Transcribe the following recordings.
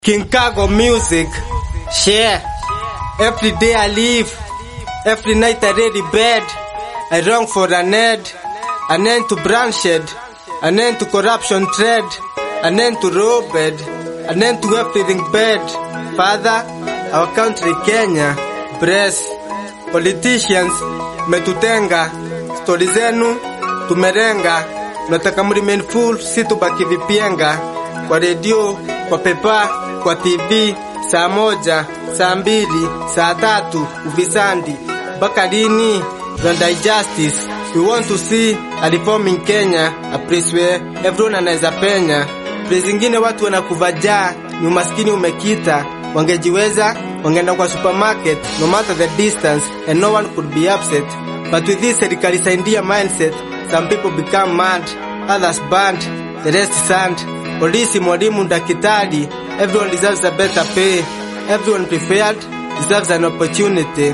King Kago music, share. Every day I live, every night I ready bed. I long for an end, an end to bloodshed, an end to corruption trade, an end to robbed, an end to everything bad. Father, our country Kenya, bless. Politicians, metutenga, stori zenu tumerenga, nataka mremain full, si tubaki vipienga kwa redio, kwa pepa, kwa TV, saa moja, saa mbili, saa tatu, ufisandi mpaka lini? Rwanda justice. We want to see a reform in Kenya, a place where everyone anaweza penya. Place zingine watu wanakuvajaa, ni umaskini umekita. Wangejiweza, wangeenda kwa supermarket, no matter the distance, and no one could be upset. But with this serikali saidia mindset, some people become mad, others banned, the rest sand. Polisi, mwalimu, daktari, everyone deserves a better pay. Everyone prepared deserves an opportunity.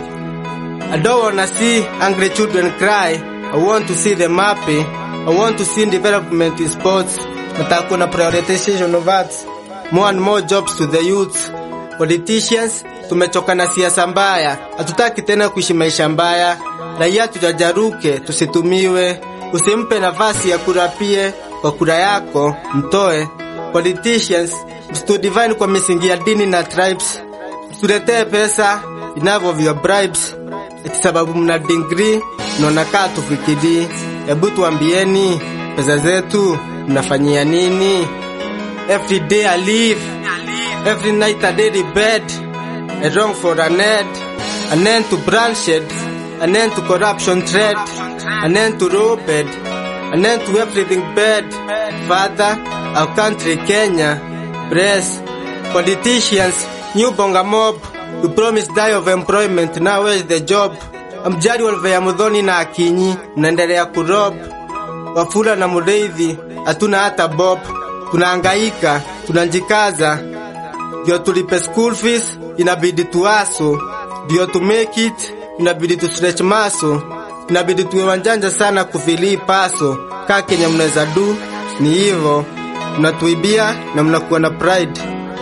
I don't wanna see angry children cry. I want to see them happy. I want to see development in sports. Nataka kuna prioritization of arts. More and more jobs to the youth. Politicians, tumechoka na siasa mbaya. Hatutaki tena kuishi maisha mbaya. Raia tujajaruke, tusitumiwe. Usimpe nafasi ya kurapie kwa kura yako, mtoe. Politicians, msitudivine kwa misingi ya dini na tribes. Msituletee pesa inavyo vya bribes eti sababu mna degree mnaona kaa tufikiri. Hebu tuambieni pesa zetu mnafanyia nini? Every day I live, every night I daily bed. I long for an end, an end to bloodshed, an end to corruption trade, an end to robbed, an end to everything bad. Father, our country Kenya, bless politicians, new bonga mob. We promised die of employment, now where's the job? Amjari Olvea Mudhoni na Akinyi, mnaendelea kurob. Wafula na Mureithi, hatuna hata bob. Tunahangaika, tunajikaza. Ndio tulipe school fees, inabidi tuaso. Ndio to make it, inabidi tu stretch maso. Inabidi tuwe wanjanja sana kufili paso. Kaa Kenya mnaweza du, ni hivo. Mnatuibia na mnakuwa na pride.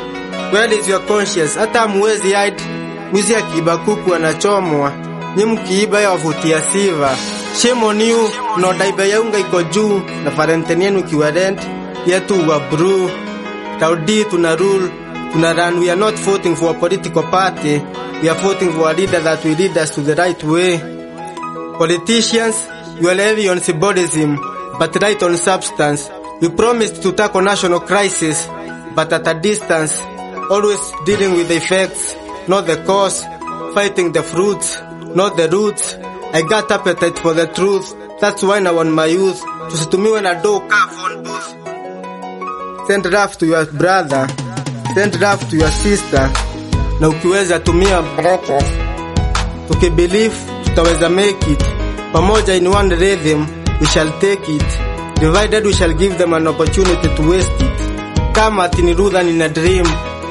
Where is your conscience? Hata hamwezi hide. Mwizi akiiba kuku anachomwa. Nyi mkiiba ya wavutia siva. Shame on you, mnaodai bei ya unga iko juu na parenten yenu ikiwa rent yetu wa brew. Taudi tuna rule, tuna run. We are not voting for a political party. We are voting for a leader that will lead us to the right way. Politicians, you are heavy on symbolism, but right on substance. We promised to tackle national crisis, but at a distance, always dealing with the effects, not the cause, fighting the fruits, not the roots. I got appetite for the truth, that's why I want my youth. Tusitumiwe na do kaa phone booth. Send love to your brother, send love to your sister, na ukiweza tumia brothers. Tukibelieve tutaweza make it. Pamoja in one rhythm, we shall take it. Divided we shall give them an opportunity to waste it. Kama atini Rudha nina dream.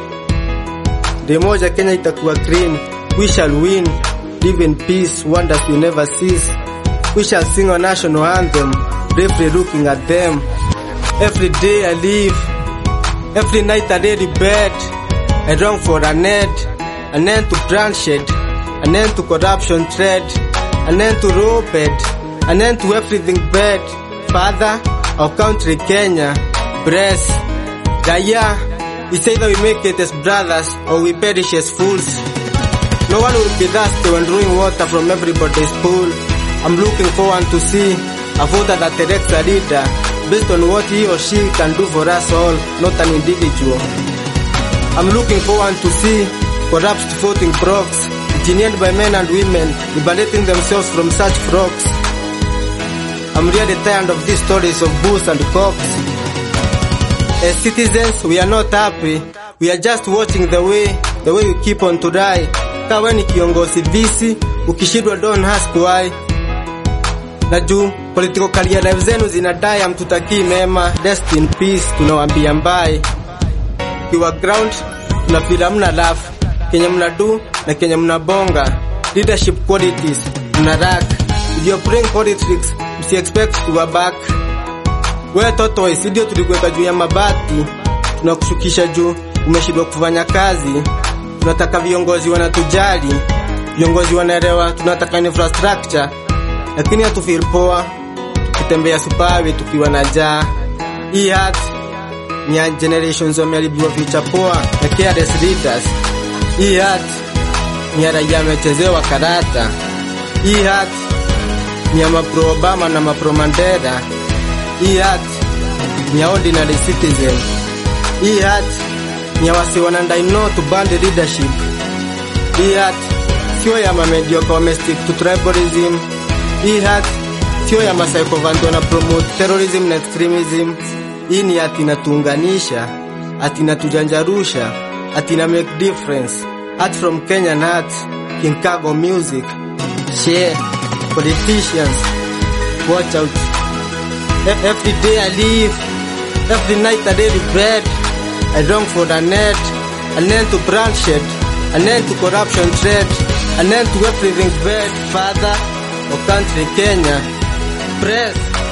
Day moja Kenya itakuwa clean. We shall win. Live in peace, wonders we never cease. We shall sing our national anthem, bravely looking at them. Every day I live, every night I lay in bed. I long for an end, an end to bloodshed, an end to corruption trade, an end to robbed, an end to everything bad. Father, our country Kenya, bless. Raia, it's either we make it as brothers or we perish as fools. No one will be thirsty when drawing water from everybody's pool. I'm looking forward to see a voter that elects a leader based on what he or she can do for us all, not an individual. I'm looking forward to see corrupt voting procs, engineered by men and women, liberating themselves from such frogs. I'm really tired of these stories of booze and cops. As citizens, we are not happy. We are just watching the way, the way we keep on to die. Kawe ni kiongozi visi, ukishindwa don't ask why. Na juu political career life zenu zinadai, hamtutakii mema. Rest in peace, tunawaambia mbai. Kiwa ground, tunafeel hamna love. Kenya mnadu na Kenya mnabonga. Leadership qualities, mna lack. If you're playing politics, msi expect kuwa back. We tortoise, ndio tulikuweka juu ya mabati, tunakushukisha juu umeshindwa kufanya kazi. Tunataka viongozi wanatujali, viongozi wanaelewa tunataka infrastructure, lakini hatufeel poa tukitembea supawe tukiwa na jaa. Hii hat ni ya generations wameharibiwa future poa na careless leaders. Hii hat ni ya raia amechezewa karata. Hii hat ni ya mapro Obama na mapro Mandela. Hii hat ni ya ordinary citizen. Hii hat ni ya wasi wanandai no to band leadership. Hii hat sio ya mamediocre wamestick to tribalism. Hii hat sio ya masaikovanto na promote terrorism na extremism. Hii ni ati inatuunganisha, ati inatujanjarusha, ati ina make difference. Art from Kenyan art, King Kago music. Share, politicians, watch out. E- Every day I live, every night I daily bread. I long for the net, an end to bloodshed, an end to corruption trade, an end to everything bad. Father, or country Kenya, press.